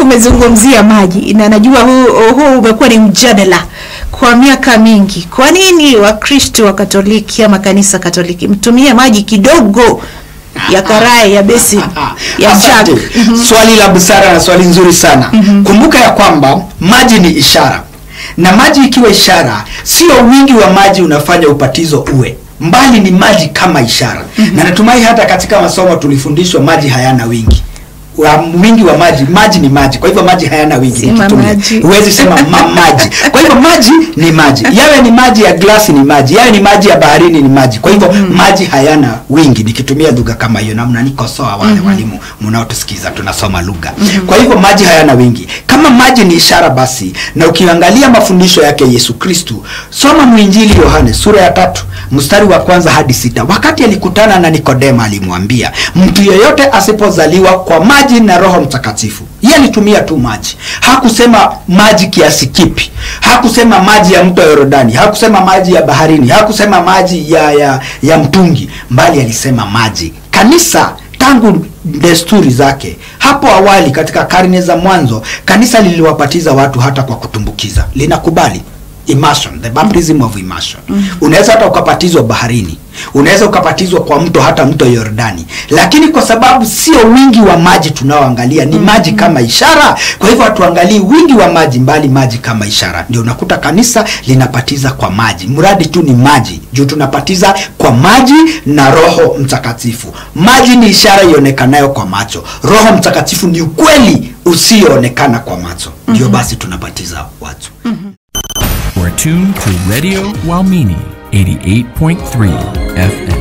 umezungumzia maji na najua huu, huu umekuwa ni mjadala kwa miaka mingi. Kwa nini Wakristo wa Katoliki ama kanisa Katoliki mtumie maji kidogo ya karai ya besi ya Asante. jug? Mhm. Swali la busara na swali nzuri sana. Kumbuka ya kwamba maji ni ishara, na maji ikiwa ishara, sio wingi wa maji unafanya upatizo uwe mbali, ni maji kama ishara. Na natumai hata katika masomo tulifundishwa maji hayana wingi wa wingi wa maji maji ni maji kwa hivyo maji hayana wingi Sema nikitumia. maji. huwezi sema ma, maji kwa hivyo maji ni maji yawe ni maji ya glasi ni maji yawe ni maji ya baharini ni maji kwa hivyo maji hayana wingi nikitumia lugha kama hiyo na mnanikosoa wale walimu mnaotusikiza tunasoma lugha kwa hivyo maji hayana wingi kama maji ni ishara basi na ukiangalia mafundisho yake yesu kristu soma mwinjili yohane sura ya tatu mstari wa kwanza hadi sita wakati alikutana na nikodema alimwambia mtu yeyote asipozaliwa kwa maji na roho mtakatifu yeye alitumia tu maji hakusema maji kiasi kipi hakusema maji ya mto yorodani hakusema maji ya baharini hakusema maji ya, ya, ya mtungi mbali alisema maji kanisa tangu desturi zake hapo awali katika karne za mwanzo kanisa liliwapatiza watu hata kwa kutumbukiza linakubali immersion the baptism of immersion unaweza hata ukapatizwa baharini unaweza ukapatizwa kwa mto hata mto yordani lakini kwa sababu sio wingi wa maji tunaoangalia ni maji kama ishara kwa hivyo hatuangalii wingi wa maji mbali maji kama ishara ndio unakuta kanisa linapatiza kwa maji mradi tu ni maji juu tunapatiza kwa maji na roho mtakatifu maji ni ishara ionekanayo kwa macho roho mtakatifu ni ukweli usioonekana kwa macho ndio basi tunapatiza watu We're tuned to Radio Walmini 88.3 FM.